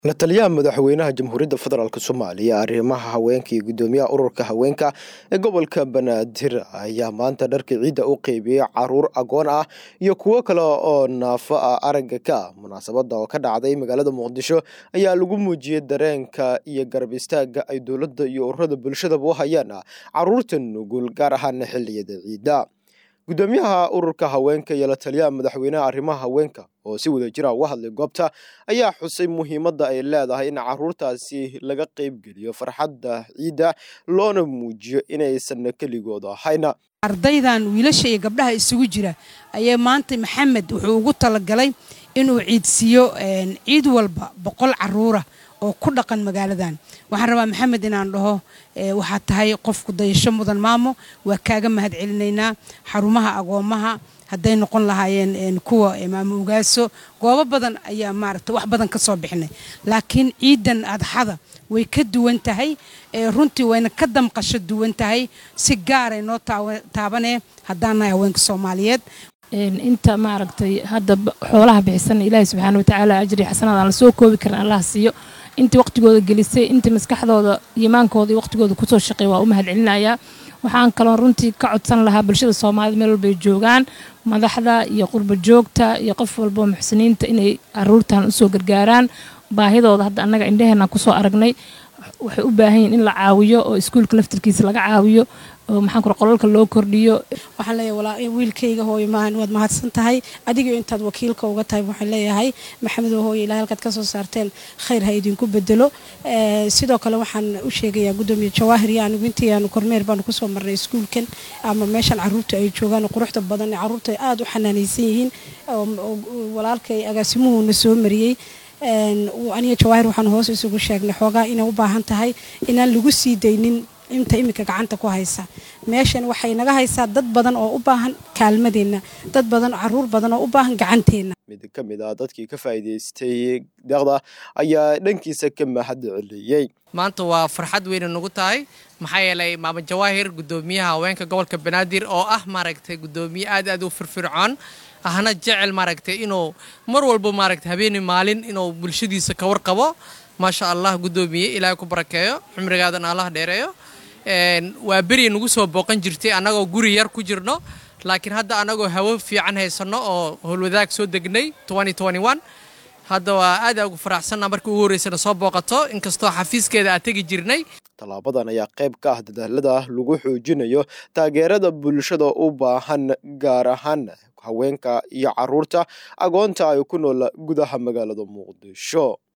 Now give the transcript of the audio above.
la taliyaha madaxweynaha jamhuuriyadda federaalk soomaaliya arrimaha haweenka iyo guddoomiyaha ururka haweenka ee gobolka banaadir ayaa maanta dharka ciidda u qeybiyey caruur agoon ah iyo kuwo kale oo naafo ah aragga ka ah munaasabadda oo ka dhacday magaalada muqdisho ayaa lagu muujiyey dareenka iyo garab istaagga ay dowladda iyo ururada bulshadaba u hayaan caruurta nugul gaar ahaana xilliyada ciidda guddoomiyaha ururka haweenka iyo la taliyaha madaxweynaha arrimaha haweenka oo si wada jira uga hadlay goobta ayaa xusay muhiimadda ay leedahay in caruurtaasi laga qeybgeliyo farxadda ciidda loona muujiyo inaysan keligooda ahayna ardaydan wiilasha iyo gabdhaha isugu jira ayaa maanta maxamed wuxuu ugu talagalay inuu ciidsiiyo ciid walba boqol caruura oo ku dhaqan magaaladan waxaan rabaa maxamed inaan dhaho waxaad tahay qofku dayasho mudan maamo waa kaaga mahad celinaynaa xarumaha agoomaha hadday noqon lahaayeen kuwa maamo ugaaso goobo badan ayaa maaragta wax badan ka soo bixinay laakiin ciidan adxada way ka duwan tahay runtii wayna ka damqasho duwan tahay si gaaray noo taabanee haddaan nahay haweenka soomaaliyeed inta maaragtay hadda xoolaha bixisana ilaahay subxaana watacaala ajri xasanad aan la soo koobi karin allah siiyo intii waqtigooda gelisay intii maskaxdooda imaankooda iyo waqtigooda kusoo shaqeey waa u mahad celinayaa waxaan kaloo runtii ka codsan lahaa bulshada soomaalida meel walbay joogaan madaxda iyo qurba joogta iyo qof walbo muxsiniinta inay aruurtan usoo gargaaraan baahidooda hadda annaga indhaheenaan kusoo aragnay waxay u baahan yihin in la caawiyo oo iskuulka laftarkiisa laga caawiyo oo maxaan kura qolalka loo kordhiyo waxaan leeyahay walaa wiilkayga hooyo maahan waad mahadsan tahay adigio intaad wakiilka uga tahay waxaan leeyahay maxamed oo hooyo ilahay halkaad ka soo saarteen khayr ha idinku bedelo sidoo kale waxaan u sheegayaa guddoomiye jawaahir iyo anigu intii aanu kormeer baanu kusoo marnay iskuulkan ama meeshan caruurta ay joogaan quruxda badan caruurta aada u xanaanaysan yihiin walaalkay agaasimuhuuna soo mariyey aniga jawaahir waxaan hoos isugu sheegnay xoogaa inay u baahan tahay inaan lagu sii daynin inta iminka gacanta ku haysa meeshan waxay naga haysaa dad badan oo u baahan kaalmadeenna dad badan caruur badan oo u baahan gacanteenna mid ka mid ah dadkii ka faa'iidaystay deeqda ayaa dhankiisa ka mahad celiyey maanta waa farxad weyna nagu tahay maxaa yeelay maama jawaahir guddoomiyaha haweenka gobolka banaadir oo ah maaragtay guddoomiye aad aad u firfircoon ahna jecel maaragtay inuu mar walba maaragtay habeeni maalin inuu bulshadiisa ka warqabo maasha allah guddoomiye ilaahay ku barakeeyo cumrigaadan allah dheereeyo waa beri nagu soo booqan jirtay annagoo guri yar ku jirno laakiin hadda annagoo hawo fiican haysanno oo howlwadaag soo degnay hadda waa aad ugu faraxsanna markii ugu horreysana soo booqato inkastoo xafiiskeeda aad tegi jirnay tallaabadan ayaa qayb ka ah dadaalada lagu xoojinayo taageerada bulshada u baahan gaar ahaan haweenka iyo caruurta agoonta ay ku nool gudaha magaalada muqdisho